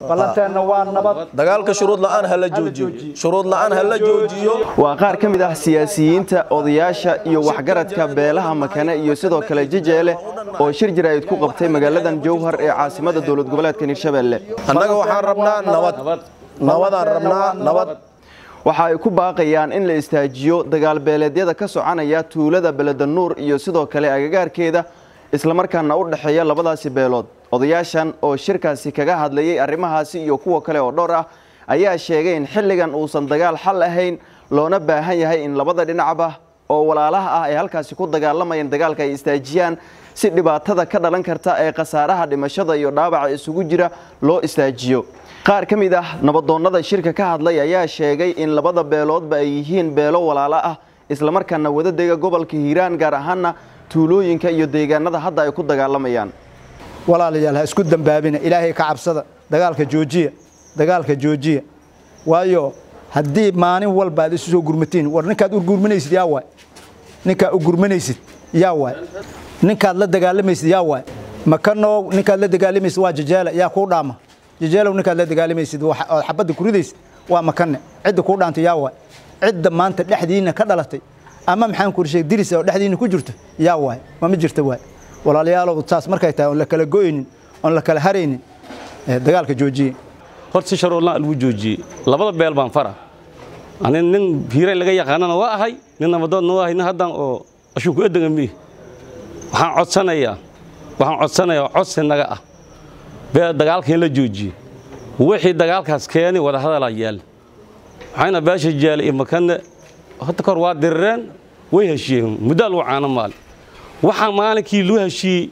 ballanteenna waa nabad dagaalka shuruud la'aan ha la joojiyo shuruud la'aan ha la joojiyo waa qaar ka mid ah siyaasiyiinta odayaasha iyo waxgaradka beelaha makane iyo sidoo kale jejeele oo shir jaraa'id ku qabtay magaaladan jowhar ee caasimada dowlad goboleedka hirshabelle annaga waxaan rabnaa nabad nabadaan rabnaa nabad waxa ay ku baaqayaan in la istaajiyo dagaal beeleedyada ka soconaya tuulada beledanuur iyo sidoo kale agagaarkeeda islamarkaana u dhexeeya labadaasi beelood odayaashan oo shirkaasi kaga hadlayay arrimahaasi iyo kuwa kale oo dhowr ah ayaa sheegay in xilligan uusan dagaal xal ahayn loona baahan yahay in labada dhinacba oo walaalaha ah ay halkaasi ku dagaalamayeen dagaalka ay istaajiyaan si dhibaatada ka dhalan karta ee khasaaraha dhimashada iyo dhaawaca isugu jira loo istaajiyo qaar ka mid ah nabadoonnada shirka ka hadlay ayaa sheegay in labada beeloodba ay yihiin beelo walaalo ah islamarkaana wadadega gobolka hiiraan gaar ahaana tuulooyinka iyo deegaanada hadda ay ku dagaalamayaan walaalayaal ha isku dambaabina ilaahay ka cabsada dagaalka joojiya dagaalka joojiya waayo haddii maalin walba aad isu soo gurmatiin war ninkaad u gurmanaysid yaa waay ninkaad u gurmanaysid yaa waay ninkaad la dagaalamaysid yaa waay makanow ninkaad la dagaalamaysid waa jajeela yaa kuu dhaama jajeelow ninkaad la dagaalamaysid ood xabadda ku ridaysid waa makane cidda kuu dhaantay yaa waay cidda maanta dhexdiinna ka dhalatay ama maxaan ku sheeg diris oo dhexdiinna ku jirto yaa waay ma ma jirta waay walaalayaalow saas markay tahay oon la kala go'aynin oon la kala haraynin dagaalka joojiye horta si sharuurlaan lagu joojiyey labada beel baan fara ani nin hiiray laga yaqaanana waa ahay nin nabadoodna waa ahay nin haddan oo ashuunku edaga miih waxaan codsanayaa waxaan codsanayaa codsi naga ah bee dagaalka in la joojiye wixii dagaalkaas keeni wadahadalaa yaal waxayna beesha jeelay iyo makane hadda kahor waa dirireen way heshiiyeen muddaa lagu caano maali waxaa maalinkii loo heshiiyey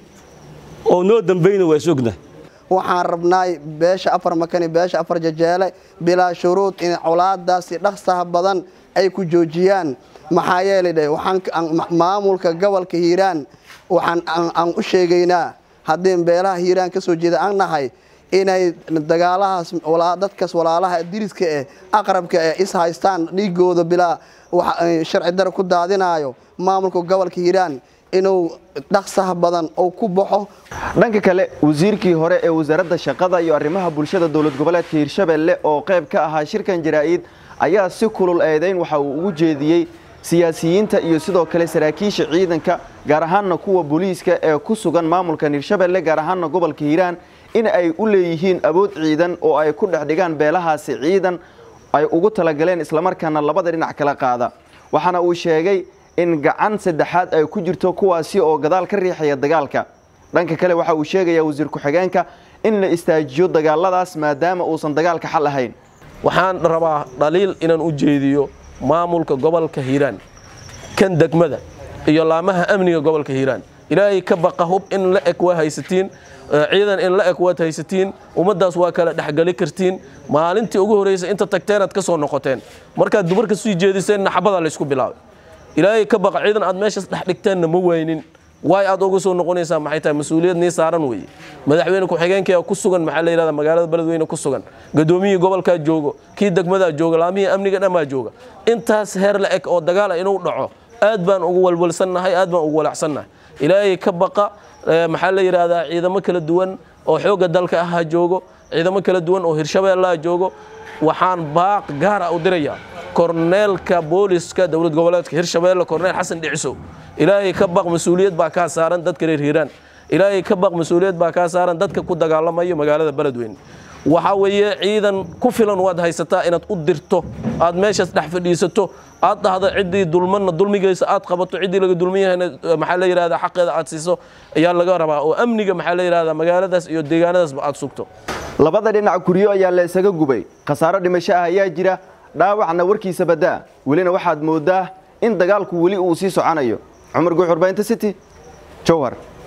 oo noo dambayna waa is ognahay waxaan rabnaay beesha afar makani beesha afar jajeele bilaa shuruud in colaadaasi dhaqsaha badan ay ku joojiyaan maxaa yeelay dhe waxaan maamulka gobolka hiiraan waxaan aan u sheegaynaa haddii beelaha hiiraan ka soo jeeda aan nahay inay dagaalahaas dadkaas walaalaha diriska eh aqrabka eh is haystaan dhiigooda bilaa sharci dare ku daadinaayo maamulka gobolka hiiraan inuu dhaqsaha badan uu ku baxo dhanka kale wasiirkii hore ee wasaaradda shaqada iyo arrimaha bulshada dowlad goboleedka hirshabelle oo qayb ka ahaa shirkan jaraa'id ayaa si kulul eedayn waxa uu ugu jeediyey siyaasiyiinta iyo sidoo kale saraakiisha ciidanka gaar ahaanna kuwa booliiska ee ku sugan maamulkan hirshabelle gaar ahaanna gobolka hiiraan in ay u leeyihiin awood ciidan oo ay ku dhex dhigaan beelahaasi ciidan ay ugu talagaleen islamarkaana labada dhinac kala qaada waxaana uu sheegay in gacan saddexaad ay ku jirto kuwaasi oo gadaal ka riixaya dagaalka dhanka kale waxa uu sheegayaa wasiir ku-xigeenka in la istaajiyo dagaaladaas maadaama uusan dagaalka xal ahayn waxaan rabaa dhaliil inaan u jeediyo maamulka gobolka hiiraan kan degmada iyo laamaha amniga gobolka hiiraan ilaahay ka baqa hub in la eg waa haysatiin ciidan in la eg waad haysatiin ummaddaas waa kala dhexgeli kartiin maalintii ugu horraysa inta tagteenaad ka soo noqoteen markaad dumarka sii jeediseen naxabadaa laysku bilaabay ilaahay ka baqa ciidan aad meeshaas dhex dhigteenna ma waynin waay aad uga soo noqonaysaa maxay tahay mas-uuliyad nii saaran weeye madaxweyne ku-xigeenkaya ku sugan maxaa la yidhahdaa magaalada beledweyne ku sugan gadoomiyihii gobolkaa joogo kii degmadaa jooga laamihii amniga dhammaa jooga intaas heer la eg oo dagaala inuu dhaco aad baan ugu walwalsannahay aad baan ugu walacsannahay ilaahay ka baqa maxaa la yidhaahdaa ciidamo kala duwan oo xoogga dalka ah ha joogo ciidamo kala duwan oo hirshabeellaha joogo waxaan baaq gaara u dirayaa korneelka booliska dowlad goboleedka hirshabeelle korneel xasan dhicisow ilaahay ka baq mas-uuliyad baa kaa saaran dadka reer hiiraan ilaahay ka baq mas-uuliyad baa kaa saaran dadka ku dagaalamayo magaalada beledweyne waxaa weeye ciidan ku filan waad haysataa inaad u dirto aad meeshaas dhex fadhiisato aad dhahdo ciddii dulmanna dulmigaysa aad qabato ciddii laga dulman yahayna maxaa la yidhahdaa xaqeeda aad siiso ayaa laga rabaa oo amniga maxaa la yidhahdaa magaaladaas iyo deegaanadaasba aad sugto labada dhinac guryo ayaa la isaga gubay khasaaro dhimasho ah ayaa jira dhaawacna warkiisa baddaa welina waxaad mooddaa in dagaalku weli uu sii soconayo cumar guux warbaahinta city jowhar